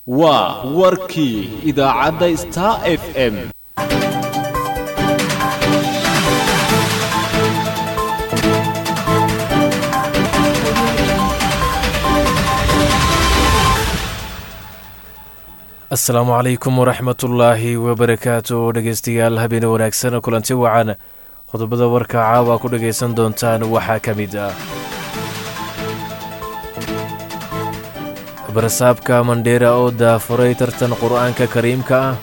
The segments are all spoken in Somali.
waa warkii idaacadda star f m asalaamu calaykum waraxmatullaahi wabarakaatu dhegeystayaal habeene wanaagsan kulanti wacan qodobada warka caawa ku dhagaysan doontaan waxaa ka mid ah barasaabka mandheera oo daafuray tartan qur'aanka kariimka ah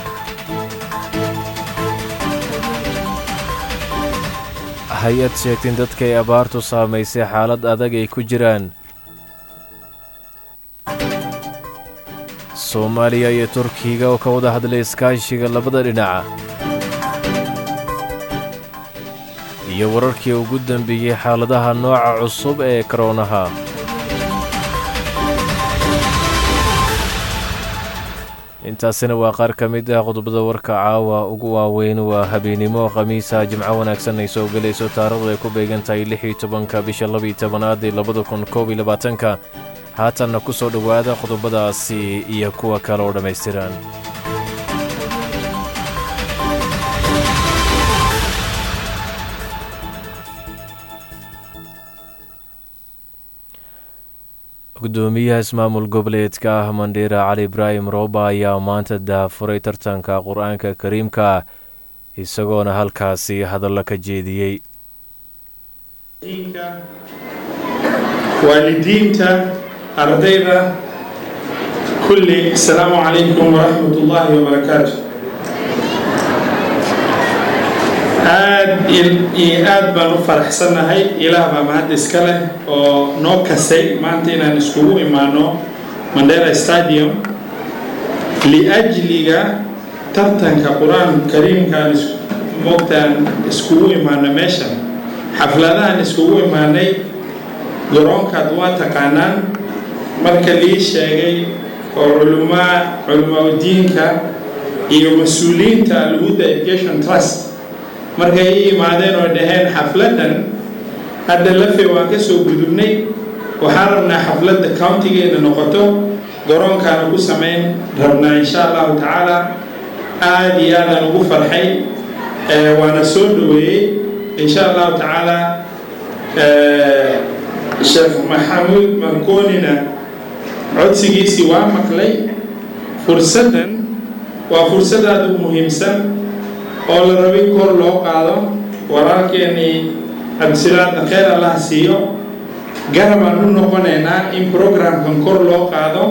hay-ad sheegtin dadkay abaartu saamaysay xaalad adag ay ku jiraan soomaaliya iyo turkiga oo ka wada hadlay iskaashiga labada dhinaca iyo wararkii ugu dambeeyey xaaladaha nooca cusub ee koroonaha intaasina waa qaar ka mid ah qodobada warka caawa ugu waaweyn waa habeennimo khamiisa jimco wanaagsan ay soo gelayso taarikhdu ay ku beegan tahay lix iyo tobanka bisha labaiyo tobanaad ee labada kun koob iyo labaatanka haatanna ku soo dhowaada qodobadaasi iyo kuwa kale oo dhammaystiran gudoomiyaha ismaamul goboleedka ah mandheera cali ibraahim rooba ayaa maanta daafuray tartanka qur-aanka kariimka isagoona halkaasi hadallo ka jeediyey waalidiinta ardayda kulli asalaamu calaykum waraxmat ullaahi wabarakaatu aad iyo aad baan u faraxsannahay ilaah baa mahad iska leh oo noo kasay maanta inaan iskugu imaano mandera stadium liajliga tartanka qur-aan kariimkaan moogtaan iskugu imaano meeshan xafladahan iskugu imaanay garoonkaad waa taqaanaan marka lii sheegay oo culumaa culimaudiinka iyo mas-uuliyiinta alhuda education trust markay i imaadeen oo dhaheen xafladdan hadda lafe waan ka soo gudubnay waxaan rabnaa xafladda countigeena noqoto garoonkaana ku samayn rabnaa insha allahu tacaala aada iyo aadaan ugu farxay waana soo dhaweeyey insha allahu tacaala sheekh maxamuud markoonina codsigiisii waa maqlay fursaddan waa fursad aada u muhiimsan oo la rabay kor loo qaado walaalkeenii cabdisiraadna kheyr allah siiyo garabaan u noqonaynaa in programkan kor loo qaado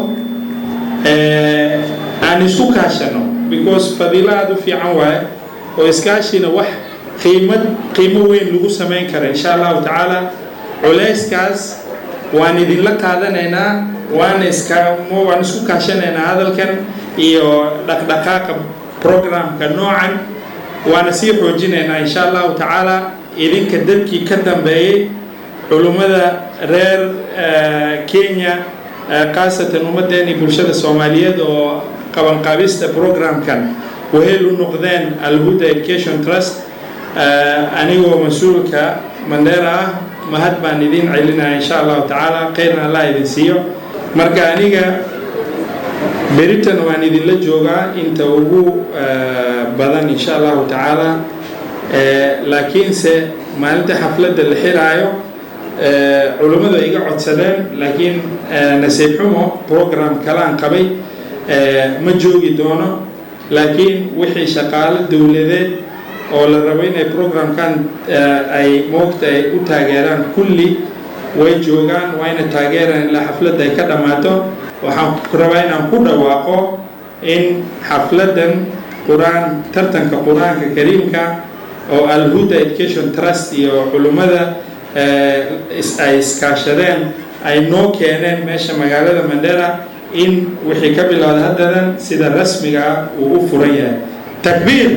aan isku kaashano because fadiilo aada u fiican waaye oo iskaashina wax qiimad qiimo weyn lagu samayn kara insha allahu tacaala culayskaas waan idinla qaadanaynaa waan iska waan isku kaashanaynaa hadalkan iyo dhaqdhaqaaqa programka noocan waana sii xoojinaynaa insha allahu tacaala idinka dadkii ka dambeeyey culummada reer kenya khaasatan ummaddeeni bulshada soomaaliyeed oo qabanqaabista programkan waheel u noqdeen alhuda education trust anigoo mas-uulka mandheera ah mahad baan idin celinaya insha allahu tacaala kheyrna allah idin siiyo marka aniga beritan waan idinla joogaa inta ugu badan insha allahu tacaala laakiinse maalinta xafladda la xiraayo culummadu ay iga codsadeen laakiin nasiib xumo program kalaan qabay ma joogi doono laakiin wixii shaqaalo dowladeed oo la rabo inay programkan ay moogta ay u taageeraan kulli way joogaan wayna taageeraan ilaa xafladda ay ka dhammaato waxaan rabaa inaan ku dhawaaqo in xafladdan qur-aan tartanka qur-aanka kariimka oo alhuda education trust iyo culummada ay iskaashadeen ay noo keeneen meesha magaalada mandera in wixii ka bilowda haddadan sida rasmiga ah uu u furan yahay takbiir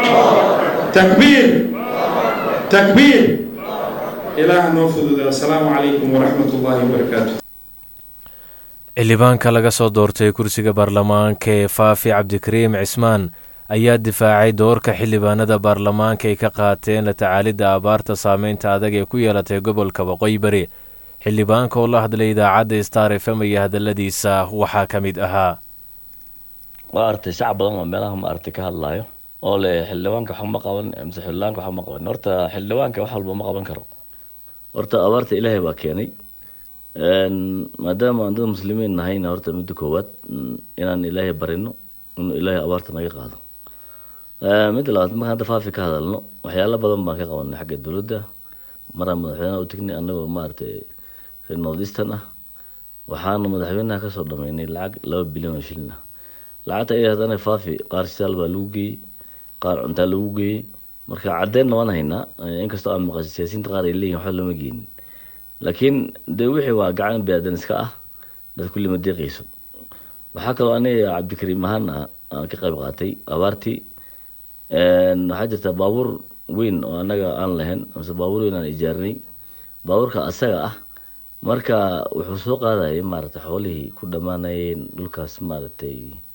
takbiir takbiir ilaah noo fududa asalaamu calaykum waraxmat ullaahi wabarakaatu xildhibaanka laga soo doortay kursiga baarlamaanka ee faafi cabdikariim cismaan ayaa difaacay doorka xildhibaanada baarlamaanka ay ka qaateen la tacaalidda abaarta saameynta adag ee ku yeelatay gobolka waqooyi bari xildhibaanka oo la hadlay idaacadda star f m iyo hadalladiisa waxaa ka mid ahaa maaragtay shacab badan oo meelaha maaragtay ka hadlaayo oo le xildhibaanka wax ma qaban mise xildhibaanka wax ma qaban horta xildhibaanka wax walba ma qaban karo horta abaarta ilaahay baa keenay maadaama aan dad muslimiin nahayna horta midda koowaad inaan ilaahay barino inuu ilaahay abaarta naga qaado midda labaad markaan hadda faafi ka hadalno waxyaalo badan baan ka qabanay xagga dowladda maraan madaxweynaha u tegnay annagoo maaragtay reer north eastern ah waxaanu madaxweynaha kasoo dhameynay lacag laba bilyan oo shilin ah lacagta iyada haddana faafi qaar shidaal baa lagu geeyey qaar cuntaa lagu geeyey marka caddeynna waan haynaa inkastoo aan maqashay siyaasiyiinta qaar ay leeyihin waxba lama geenin laakiin dee wixii waa gacan biniaadan iska ah dad kulli ma deeqayso waxaa kaloo aniga cabdikariim ahaan ah aan ka qayb qaatay abaartii waxaa jirta baabuur weyn oo anaga aan lahayn mise baabuur weyn aan ijaarinay baabuurka asaga ah marka wuxuu soo qaadayay maaragtay xoolihii ku dhammaanayeen dhulkaas maaragtay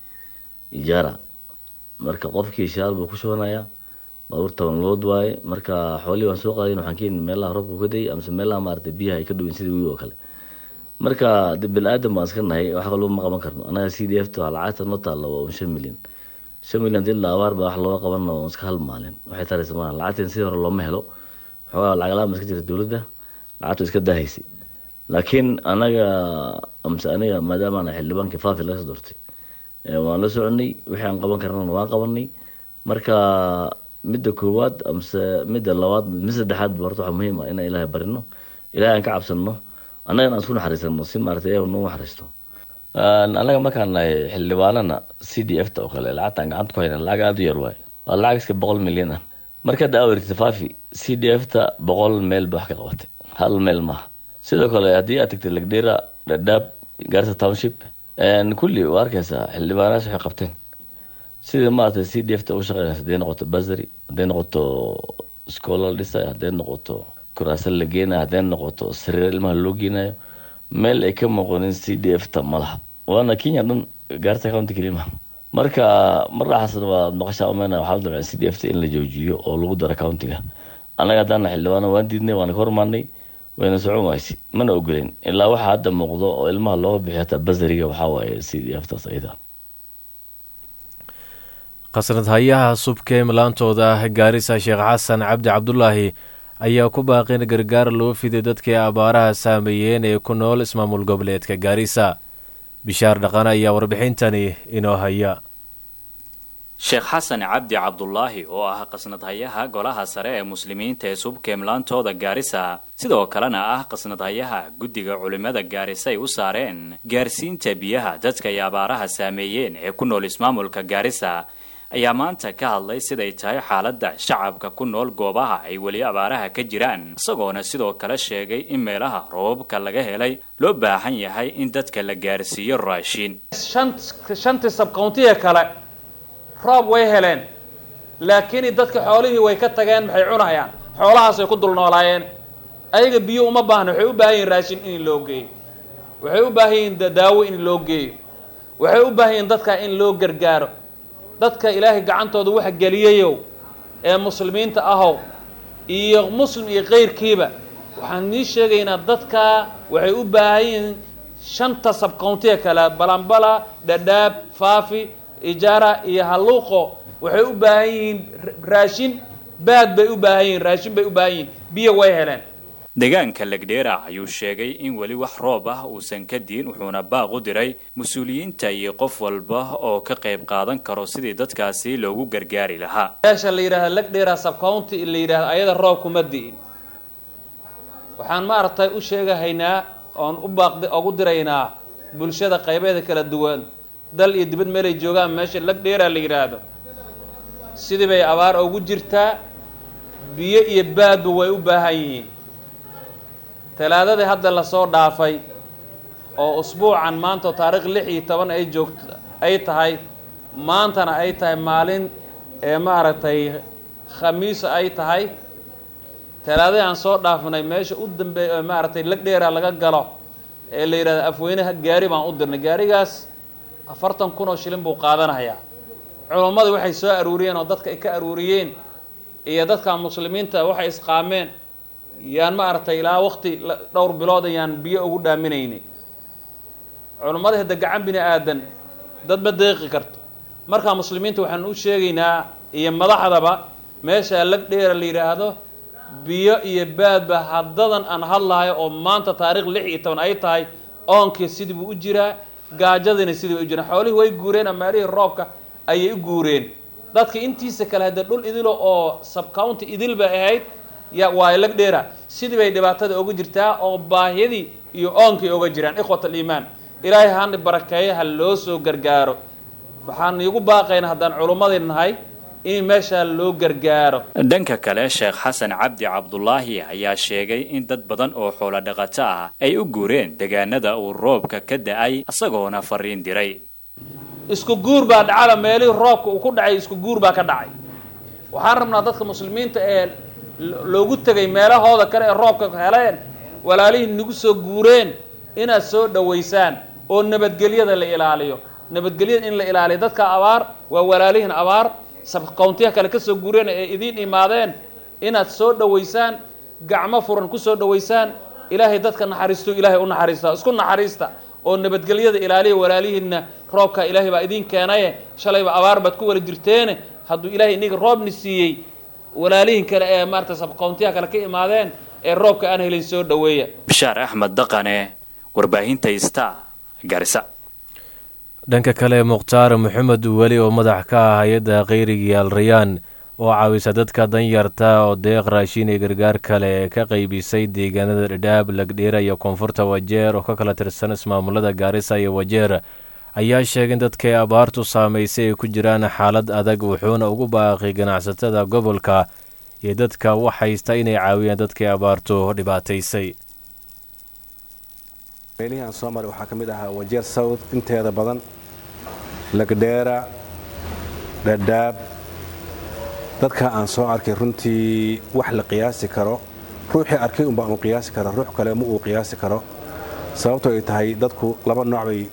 ijaara marka qofkii shaal buu ku shubanayaa baabuur toban lood waaye marka xoolihii waan soo qaadayn waxaan keeni meelaha roobka ka dayay amase meelaha maaragtay biyaha ay ka dhowin sida wiil oo kale marka de bini aadan baan iska nahay wax kalba ma qaban karno anaga c d f ta lacagta noo taalla waa shan milyan shan milyan dii la abaar baa wax looga qaban oo iska hal maalin waxay taraysa maaha lacagtan sidii hore looma helo xoogaa lacag la-aan ba iska jirta dowladda lacagtu iska dahaysay laakiin anaga amse aniga maadaama ana xildhibaankii faafi laga soo doortay waan la soconay wixii aan qaban karnana waan qabanay marka midda koowaad amse midda labaad mid saddexaad ba horta waxaa muhiim ah inaan ilaahay barino ilaahay aan ka cabsano annagana aan isku naxariisano si maarata ilahay nagu naxariisto anaga markaan nahay xildhibaanana c d f ta oo kale lacagtaan gacanta ku hayna lacag aada u yar waaye waa lacag iska boqol milyan ah marka hadda awerta faafi c d f ta boqol meel ba wax ka qabatay hal meel maaha sidoo kale haddii aad tagtay lagdheera dhadhaab garsa township kulli waa arkaysaa xildhibaanayaasha waxay qabteen sidii maaragtay c d f ta u shaqeynaysa hadday noqoto basary hadday noqoto schoola la dhisay hadday noqoto kuraasa la geenayo hadday noqoto sariir ilmaha loo geenayo meel ay ka muuqanin c d f ta ma laha waana kenya dhan gaarta county kelimaha marka mar dhaxaasna waa maqashaa umeyna waxaa la dabcay c d f ta in la joojiyo oo lagu daro countiga annaga haddaana xildhibaana waan diidnay waana ka hormaanay wayna socon wayse mana ogoleyn ilaa waxaa hadda muuqdo oo ilmaha looga bixiyo hataa basariga waxaa waaye c d f taas ayada khasnad hayaha subkee milaantooda gaarisa sheekh xasan cabdi cabdulaahi ayaa ku baaqin gargaar loo fiday dadkii abaaraha saameeyeen ee ku nool ismaamul goboleedka gaarisa bishaar dhaqan ayaa warbixintani inoo haya sheekh xasan cabdi cabdulaahi oo ah qasnadhayaha golaha sare ee muslimiinta ee subkeemlaantooda gaarisa sidoo kalena ah qasnadhayaha guddiga culimmada gaarisa ay u saareen gaarsiinta biyaha dadka ay abaaraha saameeyeen ee ku nool ismaamulka gaarisa ayaa maanta ka hadlay siday tahay xaaladda shacabka ku nool goobaha ay weli abaaraha ka jiraan isagoona sidoo kale sheegay in meelaha roobabka laga helay loo baahan yahay in dadka la gaarsiiyo raashin shantii sabcountiga kale roob way heleen laakiin dadka xoolihii way ka tageen maxay cunayaan xoolahaasay ku dul noolaayeen ayaga biyo uma baahna waxay u baahan yihin raashin in loo geeyo waxay u baahan yihin daawo in loo geeyo waxay u baahan yihin dadka in loo gargaaro dadka ilaahay gacantooda waxa geliyayow ee muslimiinta ahow iyo muslim iyo kayrkiiba waxaan nii sheegaynaa dadka waxay u baahan yihiin shanta sabcountiga kale balambala dhadhaab faafi ijaara iyo halluuqo waxay u baahan yihiin raashin baad bay u baahan yihiin raashin bay u baahan yihiin biyo way heleen deegaanka legdheera ayuu sheegay in weli wax roob ah uusan ka diin wuxuuna baaq u diray mas-uuliyiinta iyo qof walba oo ka qayb qaadan karo sidii dadkaasi loogu gargaari lahaa meesha la yidhahda legdheera subcounty la yidhahda ayada roob kuma di'in waxaan maaragtay u sheegahaynaa oon u baaq ugu diraynaa bulshada qaybeeda kala duwan dal iyo dibad meelay joogaan meesha legdheera la yidhaahdo sidii bay abaar ugu jirtaa biyo iyo baadba way u baahan yihiin talaadadii hadda lasoo dhaafay oo usbuucan maanta oo taariikh lix iyo toban ay joogto ay tahay maantana ay tahay maalin ee maaragtay khamiisa ay tahay talaadadii aan soo dhaafnay meesha u dambeeya maaragtay legdheera laga galo ee la yidhahdo afweynaha gaari baan u dirnay gaarigaas afartan kun oo shilin buu qaadanayaa culummada waxay soo aruuriyeen oo dadka ay ka aruuriyeen iyo dadka muslimiinta waxay isqaameen yaan maaragtay ilaa waqti dhowr bilood ayaan biyo ugu dhaaminaynay culummada hadda gacan bini aadan dad ma deeqi karto markaa muslimiinta waxaan u sheegaynaa iyo madaxdaba meesha lag dheera la yidhaahdo biyo iyo baadba haddadan aan hadlahayo oo maanta taariikh lix iyo toban ay tahay oonkii sidii buu u jiraa gaajadiina sidii bay u jiraan xoolihii way guureen amaalihii roobka ayay u guureen dadka intiisa kale haddee dhul idilo oo subcounty idil bay ahayd ya waa lag dheera sidii bay dhibaatada oga jirtaa oo baahiyadii iyo oonkii oga jiraan ikhwat aliimaan ilaahay hana barakeeyo ha loo soo gargaaro waxaan iigu baaqaynaa haddaan culummadii nahay in meeshaa loo gargaaro dhanka kale sheekh xasan cabdi cabdulaahi ayaa sheegay in dad badan oo xoolo dhaqato ah ay u guureen deegaanada uu roobka ka da-ay isagoona fariin diray isku guur baa dhacala meelihii roobka uu ku dhacay isku guur baa ka dhacay waxaan rabnaa dadka muslimiinta ee loogu tegay meelahooda kale ee roobka heleen walaalihii nagu soo guureen inaad soo dhowaysaan oo nabadgelyada la ilaaliyo nabadgelyada in la ilaaliyo dadka abaar waa walaalihin abaar sabqowntiya kale ka soo guureen ee idiin imaadeen inaad soo dhowaysaan gacmo furan ku soo dhowaysaan ilaahay dadka naxariisto ilaahay u naxariista isku naxariista oo nabadgelyada ilaaliya walaalihiinna roobka ilaahay baa idiin keenaye shalayba abaar baad ku wala jirteene hadduu ilaahay iniga roobni siiyey walaalihin kale ee maarata sabqowntiya kale ka imaadeen ee roobka aan helin soo dhoweeya bishaar axmed daqane warbaahinta ista garisa dhanka kale mukhtaar maxamed weli oo madax ka ah hay-adda kheyriga alrayaan oo caawisa dadka danyarta oo deeq raashin iyo gargaar kale ka qaybisay deegaanada dhadhaab lagdheera iyo koonfurta wajeer oo ka kala tirsan ismaamulada gaarisa iyo wajeer ayaa sheegay in dadkay abaartu saamaysay ay ku jiraan xaalad adag wuxuuna ugu baaqay ganacsatada gobolka iyo dadka wax haysta inay caawiyaan dadkii abaartu dhibaataysay meelihii aan soo maray waxaa ka mid ahaa wajeer south inteeda badan lagdheera dhadhaab dadka aan soo arkay runtii wax la qiyaasi karo ruuxii arkay unbaa uu qiyaasi karo ruux kale ma uu qiyaasi karo sababtoo ay tahay dadku laba nooc bay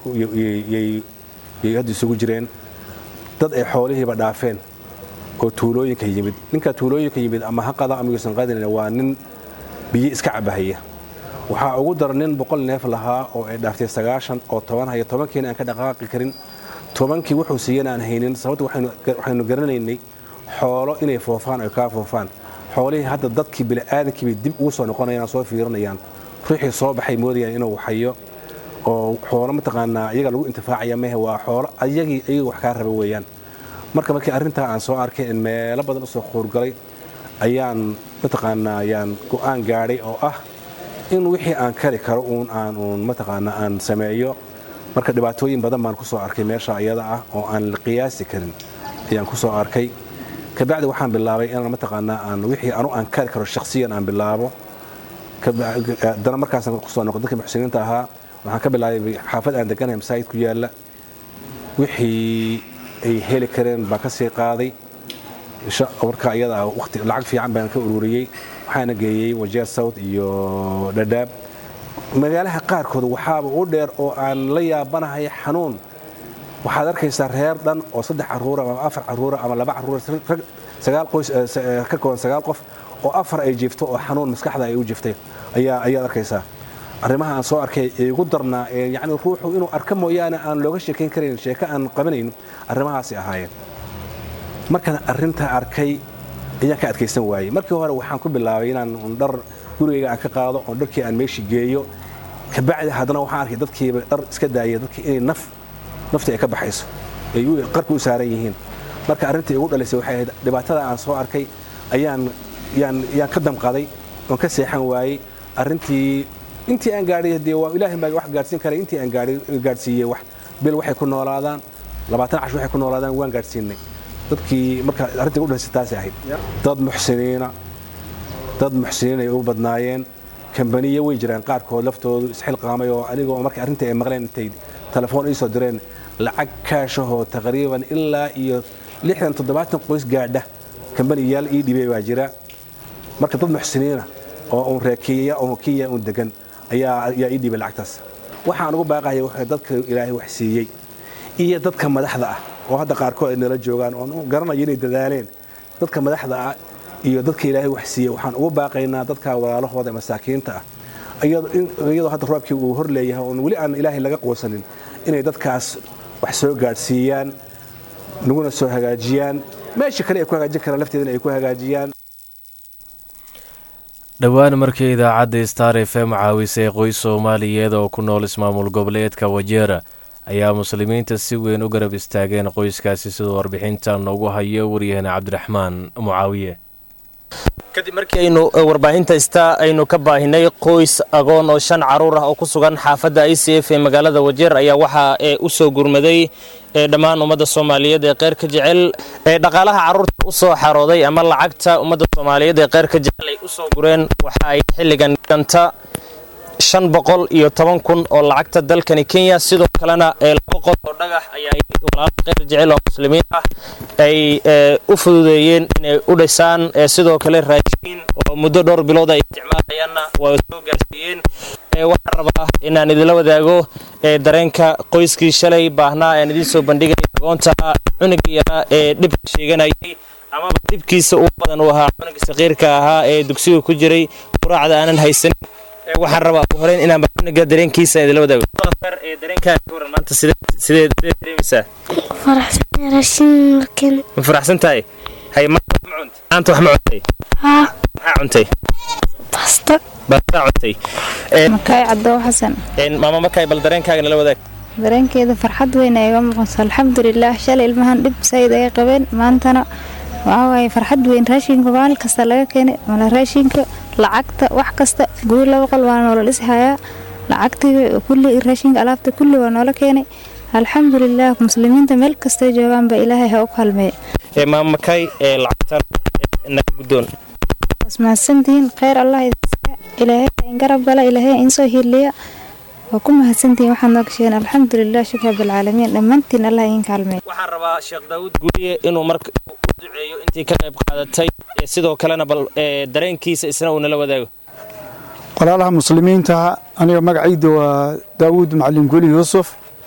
yay hadda isugu jireen dad ay xoolihiiba dhaafeen oo tuulooyinka yimid ninka tuulooyinka yimid ama ha qada ama yuusan qadinin waa nin biyo iska cabahaya waxaa ugu dara nin boqol neef lahaa oo ay dhaaftay sagaashan oo toban haya tobankiina aan ka dhaqaaqi karin tobankii wuxuu siiyana aan haynin sababta waxaynu garanaynay xoolo inay foofaan ay kaa foofaan xoolihii hadda dadkii bini'aadankii bay dib ugu soo noqonayaan soo fiirinayaan ruuxii soo baxay moodayaan inuu waxayo oo xoolo mataqaanaa iyaga lagu intifaacaya mehe waa xoolo ayagii ayaga wax kaa raba weeyaan marka markii arrintaa aan soo arkay in meelo badan usoo quurgalay ayaan mataqaanaa ayaan go'aan gaadhay oo ah in wixii aan kari karo uun aan uun mataqaanaa aan sameeyo marka dhibaatooyin badan baan ku soo arkay meesha iyada ah oo aan la qiyaasi karin ayaan ku soo arkay kabacdi waxaan bilaabay inaan mataqaanaa aan wixii anu aan kari karo shakhsiyan aan bilaabo haddana markaasaan kusoo noqo dadka muxsiniinta ahaa waxaan ka bilaabay xaafad aan deganahay masaajid ku yaalla wixii ay heli kareen baan ka sii qaaday marka iyada ah waqti lacag fiican baan ka ururiyey waxaana geeyey wajeer south iyo dhadhaab magaalaha qaarkood waxaaba u dheer oo aan la yaabanahay xanuun waxaad arkaysaa reer dhan oo saddex caruura ama afar caruura ama laba caruura sagaal qoys ka kooban sagaal qof oo afar ay jiifto oo xanuun maskaxda ay u jiftay ayaa ayaad arkaysaa arrimaha aan soo arkay ee igu darnaa ee yacni ruuxu inuu arka mooyaane aan looga sheekayn karayn sheeko aan qabanayn arrimahaasi ahaayeen markaan arrintaa arkay ayaan ka adkaysan waayey markii hore waxaan ku bilaabay inaan dhar gurigayga aan ka qaado oon dharkii aan meeshii geeyo kabacdi haddana waxaan arkay dadkiiba dhar iska daaya dadkii inay naf naftii ay ka baxayso ay qarka u saaran yihiin marka arrintii igu dhalisay waxay ahayd dhibaatada aan soo arkay ayaan yaan yaan ka damqaday oon ka seexan waayey arrintii intii aan gaadhay dee waa ilaahay baa wax gaadhsiin karay intii aan gaadhay gaadhsiiyey wax bil waxay ku noolaadaan labaatan cash waxay ku noolaadaan waan gaadhsiinay dadkii marka arrintii igu dhalisay taasay ahayd dad muxsiniina dad muxsiniin ay u badnaayeen kambaniyo way jiraan qaarkood laftoodu isxilqaamay oo anigoo markay arrintii ay maqleen intay telefoon ii soo direen lacag kaashahoo taqriiban ilaa iyo lixdan toddobaatan qoys gaadha kambaniyaal ii dhibay baa jira marka dad muxsiniina oo uun reekeeya oo kenya uun degan ayaa ayaa ii dhibay lacagtaas waxaan ugu baaqaya waxa dadka ilaahay wax siiyey iyo dadka madaxda ah oo hadda qaarkood ay nala joogaan oon garanayo inay dadaaleen dadka madaxda ah iyo dadka ilaahay wax siiyey waxaan ugu baaqaynaa dadka walaalahooda masaakiinta ah iyadoo hadda roobkii uu hor leeyahay oon weli aan ilaahay laga quusanin inay dadkaas wax soo gaadhsiiyaan naguna soo hagaajiyaan meesha kale ay ku hagaajin karaan lafteedana ay ku hagaajiyaan dhowaan markii idaacadda star f m caawisay qoys soomaaliyeed oo ku nool ismaamul goboleedka wajeera ayaa muslimiinta si weyn u garab istaageen qoyskaasi siduu warbixinta noogu hayo waryahana cabdiraxmaan mucaawiye kadib markii aynu warbaahinta ista aynu ka baahinay qoys agoon oo shan caruur ah oo ku sugan xaafadda i c f ee magaalada wajeer ayaa waxaa u soo gurmaday dhammaan ummadda soomaaliyeed ee qeyr ka jecel dhaqaalaha caruurta u soo xarooday ama lacagta ummadda soomaaliyeed ee qeyr ka jecel ay u soo gureen waxa ay xilligan dhanta shan boqol iyo toban kun oo lacagta dalkani kenya sidoo kalena laba qol oo dhagax ayaa walaalo qeyr jecel oo muslimiin ah ay u fududeeyeen inay u dhisaan sidoo kale raashiin oo muddo dhowr bilood ay isticmaalayaanna waa soo gaarsiiyeen waxaan rabaa inaan idinla wadaago dareenka qoyskii shalay baahnaa aan idiin soo bandhigay agoonta cunugii yaraa ee dhibka sheeganayay amaba dhibkiisa ugu badan uu ahaa cunuga saqiirka ahaa ee dugsiga ku jiray quraacda aanan haysanin waxaan rabaa ugu horeyn inaan cunuga dareenkiisa idinla wadaago dareenkaa ka waran maanta sidee sidee dareemaysaa ma faraxsan tahay hay maanta wax ma cuntay maxaa cuntay basta bastaa cuntay makaay cadoo xasan maama markaay bal dareenkaaga nala wadaag dareenkeeda farxad weyn ay iga muuqato alxamdulilaah shalay ilmahan dhib sayid ay qabeen maantana waxaa waaye farxad weyn raashinka maalin kasta laga keenay mala raashinka lacagta wax kasta guri laba qol waa noola dhishayaa lacagtii kulli raashinka alaabta kulli waa noola keenay alxamdulilaah muslimiinta meel kastay joogaanba ilaahay ha u kalmeeya maama makaay lacagtan naga guddoon mahadsantihiin kheyr allah idinsiya ilaahay in garab gala ilaahay in soo hiliya waa ku mahadsantihiin waxaad noo gasheen alxamdulilah shukr rabbilcaalamiin dhammaantiin allah idin kaalmeeya waxaan rabaa sheekh daawud guuriye inuu marka u duceeyo intii ka qayb qaadatay sidoo kalena bal dareenkiisa isna uu nala wadaago walaalaha muslimiinta aniga magacayda waa daawuud macalin guli yuusuf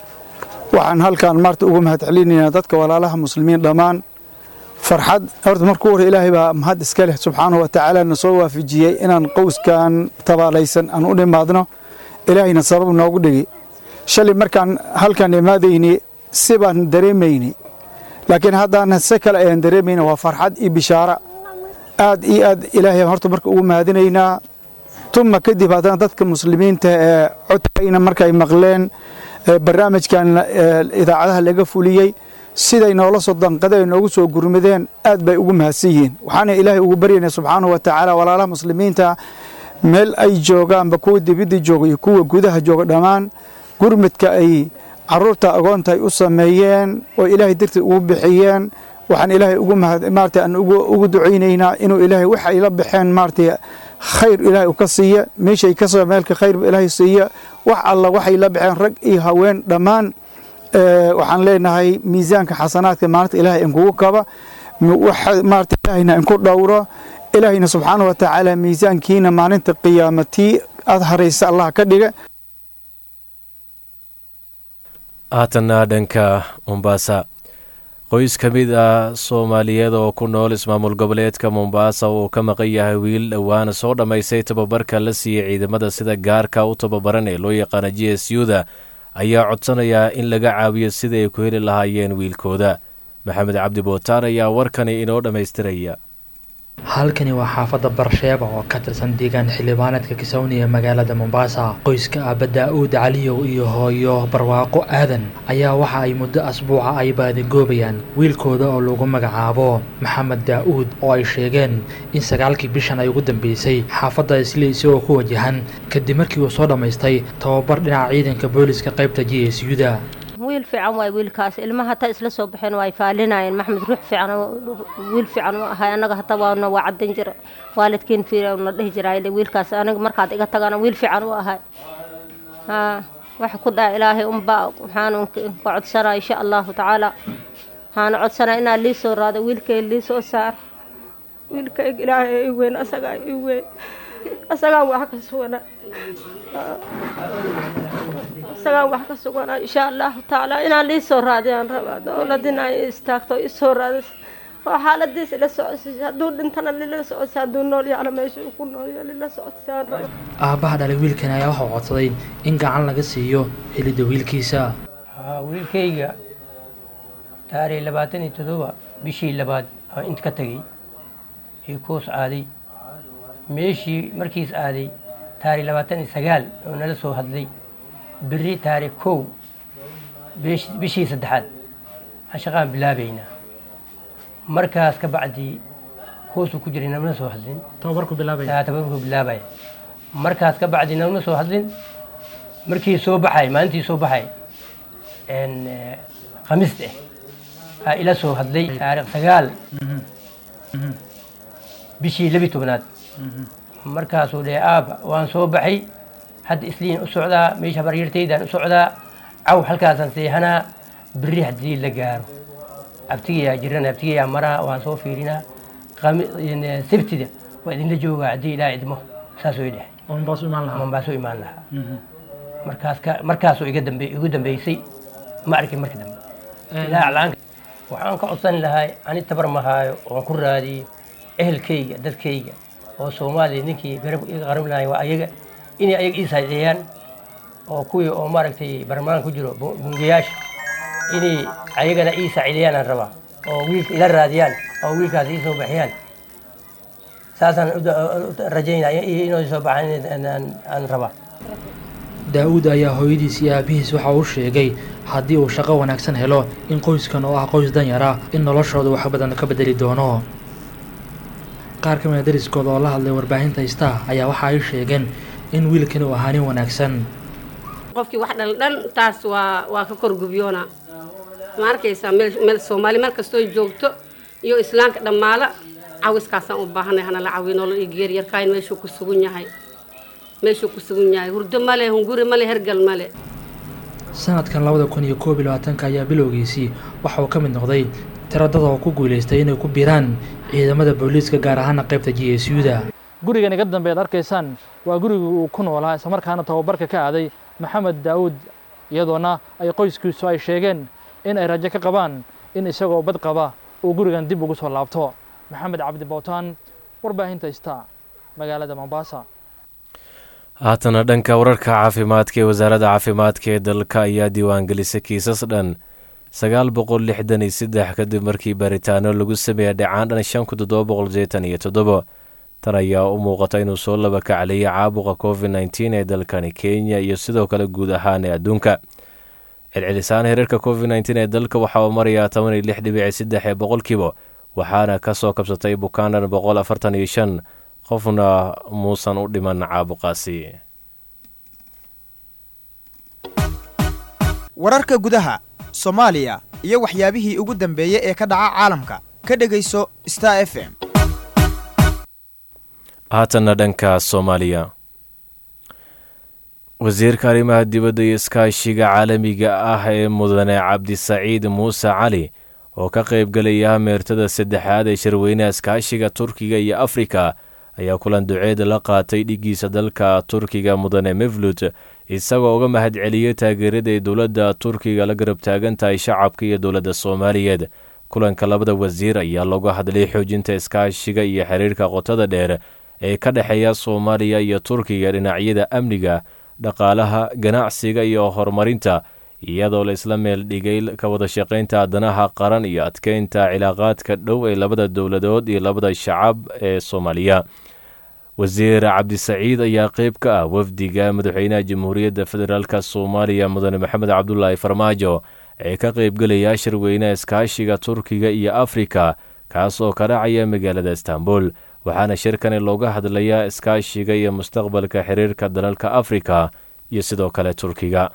waxaan halkan maarta uga mahad celinaynaa dadka walaalaha muslimiin dhammaan farxad horta markuu hore ilaahay baa mahad iska leh subxaanahu wa tacaala na soo waafajiyey inaan qowskan tabaalaysan aan u dhimaadno ilaahayna sabab noogu dhigi shalay markaan halkan imaadayni si baan dareemayni laakiin haddaan se kale ayaan dareemayna waa farxad iyo bishaara aad iyo aad ilaahay horta marka ugu mahadinaynaa tuma kadib haddana dadka muslimiinta ee codkayna markay maqleen barnaamijkan idaacadaha laga fuliyey siday noola soo danqadeen noogu soo gurmadeen aad bay ugu mahadsan yihiin waxaana ilaahay ugu baryaynaa subxaanahu wa tacaala walaalaha muslimiinta meel ay joogaanba kuwa dibidda jooga iyo kuwa gudaha jooga dhammaan gurmadka ay caruurta agoonta ay u sameeyeen oo ilaahay dartii ugu bixiyeen waxaan ilaahay ugu maarata aan ugu ducaynaynaa inuu ilaahay wax ay la baxeen maarata khayr ilaahay u ka siiya meeshay ka soo meelka khayr ilaahay siiya wax alla waxay la baxeen rag iyo haween dhammaan waxaan leenahay miisaanka xasanaadka maalinta ilaahay inkugu kaba maarata ilaahayna inku dhowro ilaahayna subxaanahu wa tacaala miisaankiina maalinta qiyaamatii aad haraysa allah ka dhiga haatanna dhanka mombaasa qoys ka mid ah soomaaliyeed oo ku nool ismaamul goboleedka mombaasa uu ka maqan yahay wiil dhowaana soo dhammaystay tababarka la siiyey ciidamada sida gaarka u tababaran ee loo yaqaana j s u-da ayaa codsanayaa in laga caawiyo sida ay ku heli lahaayeen wiilkooda maxamed cabdi bootaan ayaa warkani inoo dhammaystiraya halkani waa xaafadda barsheeba oo ka tirsan deegaan xildhibaaneedka kisawni ee magaalada mombasa qoyska aaba daa-uud caliyow iyo hooyo barwaaqo aadan ayaa waxa ay muddo asbuuca ay baadigoobayaan wiilkooda oo lagu magacaabo maxamed daa-uud oo ay sheegeen in sagaalkii bishan ay ugu dambeysay xaafadda isli isagoo ku wajahan kadib markii uu soo dhammaystay tababar dhinaca ciidanka booliska qaybta j s u-da wiil fiican waay wiilkaas ilmaha hataa isla soo baxeen waa ay faalinayeen maxmed ruux fiican wiil fiican u ahay annaga hataa waana waa cadan jira waalidkiin fiirna dhihi jiray wiilkaas aniga markaad iga tagana wiil fiican u ahay haa waxa ku dhaca ilaahay unbaa waxaan ka codsanaa insha allahu tacaala waxaana codsanaa inaa lii soo raado wiilkay lii soo saar wiilkayga ilaahay i weyn asagaa i weyn asagaa wax ka suganaa isagaan wax ka suganaa insha allahu tacaala inaan lii soo raadiyaan rabaa dowladina ay istaagto isoo raadis oo xaaladiis ila socodsiisa hadduu dhintana lila socodsi hadduu nool yaana meesha uu ku noolyo lila socodsaan raba aabbaha dhalay wiilkan ayaa waxau codsaday in gacan laga siiyo helidda wiilkiisa wiilkayga taariikh labaatan iyo toddoba bishii labaad oo inta ka tegey iyo koos aaday meeshii markiis aaday taariikh labaatan iyo sagaal oo nala soo hadlay berri taariikh kow bish- bishii saddexaad aan shaqaan bilaabaynaa markaas ka bacdii hoosuu ku jiray namana soo hadlin tababarku bilaabaya taa tababarku bilaabaya markaas ka bacdii namana soo hadlin markii soo baxay maalintii soo baxay een, eh, khamiista ah aa ila soo hadlay taariikh sagaal bishii labi tobnaad markaasuu dheh aaba waan soo baxay hadda isliin u socdaa meesha baryartaydaan u socdaa caw halkaasaan seexanaa berri haddii la gaaro abtigayaa jirana abtigayaa maraa waan soo fiirinaa Khami- een, sabtida waa idinla joogaa haddii ilaa idmo saasuu idhahay oo mombaasu imaan lahaa mombaasu imaan lahaa markaas ka markaasuu iga dambe igu dambeysay ma arkin marka dambe ilaa aclaanka waxaan ka codsan lahay ani tabar mahaayo oon ku raadiyo ehelkayga dadkayga oo soomaaliya ninkii garab iga qaran lahay waa ayaga inay ayaga ii saacideeyaan oo kuwii oo maaragtay barmaan ku jiro bu- bungayaasha inay ayagana ii saacideeyaan aan rabaa oo wiilka ila raadiyaan oo wiilkaas ii soo baxiyaan saasaan u da- u rajaynaya inay soo baxaan aan- aan aan rabaa daa-uud ayaa hooyadiis iyo aabihiis waxa uu sheegay haddii uu shaqo wanaagsan helo in qoyskan oo ah qoys danyara in noloshooda wax badan ka bedeli doono qaar ka mid a dariskooda oo la hadlay warbaahinta star ayaa waxa ay sheegeen in wiilkan uu ahaa nin wanaagsan qofkii wax dhaldhan taas waa waa ka korgubyoona ma arkaysaa meel meel soomaali meel kastoo joogto iyo islaamka dhammaala cawiskaasaan u baahanay hana la cawiyo nolol iyo geeryarkaayn meeshuu ku sugan yahay meeshuu ku sugan yahay hurdo male hunguri male hergal male sanadkan labada kun iyo koob iyo labaatanka ayaa bilowgiisii waxa uu ka mid noqday tiro dad oo ku guulaystay inay ku biiraan ciidamada booliiska gaar ahaana qaybta g s u-da gurigan iga dambe ad arkaysaan waa gurigii uu ku noolaa islamarkaana tababarka ka aaday maxamed daawuud iyadoona ay qoyskiisu ay sheegeen in ay rajo ka qabaan in isagoo bad qaba uu gurigan dib ugu soo laabto maxamed cabdi bootaan warbaahinta star magaalada mombasa haatana dhanka wararka caafimaadka ee wasaaradda caafimaadka ee dalka ayaa diiwaangelisay kiisas dhan sagaal boqol lixdan iyo saddex kadib markii baaritaano lagu sameeyay dhacaan dhan shan kun toddoba boqol sideetan iyo toddobo tan ayaa u muuqata inuu soo laba kacliyay caabuqa covid nneteen ee dalkani kenya iyo sidoo kale guud ahaan ee adduunka celcelisaan hereerka covid nneteen ee dalka waxa uu marayaa toban iyo lix dhibici saddex ee boqolkiiba waxaana ka soo kabsatay bukaandan boqol afartan iyo shan qofna muusan u dhiman caabuqaasi wararka gudaha soomaaliya iyo waxyaabihii ugu dambeeyey ee ka dhaca caalamka ka dhegayso star f m haatanna dhanka soomaaliya wasiirka arrimaha dibadda iyo iskaashiga caalamiga ah ee mudane cabdisaciid muuse cali oo ka qaybgelaya meertada saddexaad ee shirweynaha iskaashiga turkiga iyo afrika ayaa kulan duceed la qaatay dhiggiisa dalka turkiga mudane mevlut isagoo uga mahadceliyey taageerada ay dowladda turkiga la garab taagan tahay shacabka iyo dowladda soomaaliyeed kulanka labada wasiir ayaa looga hadlay xoojinta iskaashiga iyo xiriirka qotada dheer ee ka dhexeeya soomaaliya iyo turkiga dhinacyada amniga dhaqaalaha ganacsiga iyo horumarinta iyadoo la isla meel dhigay ka wada shaqaynta danaha qaran iyo adkeynta cilaaqaadka dhow ee labada dowladood iyo labada shacab ee soomaaliya wasiir cabdisaciid ayaa qeyb ka ah wafdiga madaxweynaha jamhuuriyadda federaalk soomaaliya mudane maxamed cabdulaahi farmaajo ee ka qaybgelaya shirweynaha iskaashiga turkiga iyo afrika kaas oo ka dhacaya magaalada istanbul waxaana shirkani looga hadlayaa iskaashiga iyo mustaqbalka xiriirka dalalka afrika iyo sidoo kale turkiga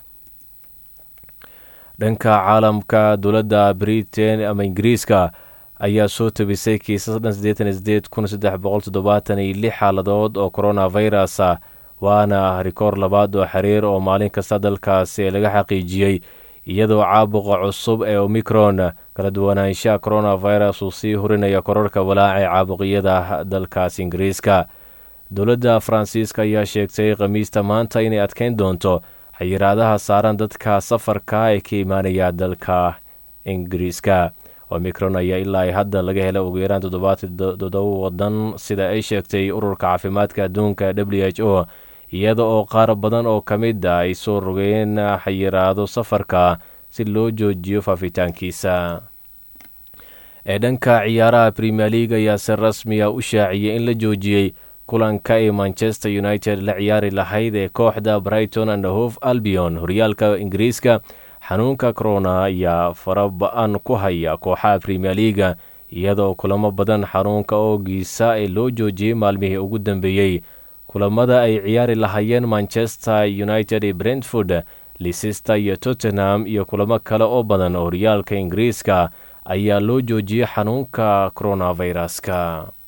dhanka caalamka dowladda britain ama ingiriiska ayaa soo tabisay kiisas dhan siddeetan sideed kun saddex boqol toddobaatan iyo lix xaaladood oo coronavirus ah waana rikoor labaad oo xiriir oo maalin kasta dalkaasi laga xaqiijiyey iyadoo caabuqa cusub ee omicron kala duwanaanshaha coronavirus uu sii hurinaya korarka walaaca ee caabuqyada dalkaas ingiriiska dowladda faransiiska ayaa sheegtay khamiista maanta inay adkeyn doonto xayiraadaha saaran dadka safarka ee ka imaanaya dalka ingiriiska omicron ayaa ilaa ay hadda laga helay ugu yaraan toddobaatan toddoba wadan sida ay sheegtay ururka caafimaadka adduunka w h o iyada oo qaar badan oo ka mid a ay soo rogeen xayiraado safarka si loo joojiyo faafitaankiisa ee dhanka ciyaaraha premier league ayaa si rasmiya u shaaciyey in la joojiyey kulanka ay manchester united la ciyaari lahayd ee kooxda brighton and hove albion horyaalka ingiriiska xanuunka corona ayaa faraba-an ku haya kooxaha premier leaga iyadoo kulamo badan xanuunka oogiisa ee loo joojiyey maalmihii ugu dambeeyey kulamada ay ciyaari lahaayeen manchester united ee brentford leicester iyo tottenham iyo kulamo kale oo badan oo horyaalka ingiriiska ayaa loo joojiyey xanuunka coronaviruska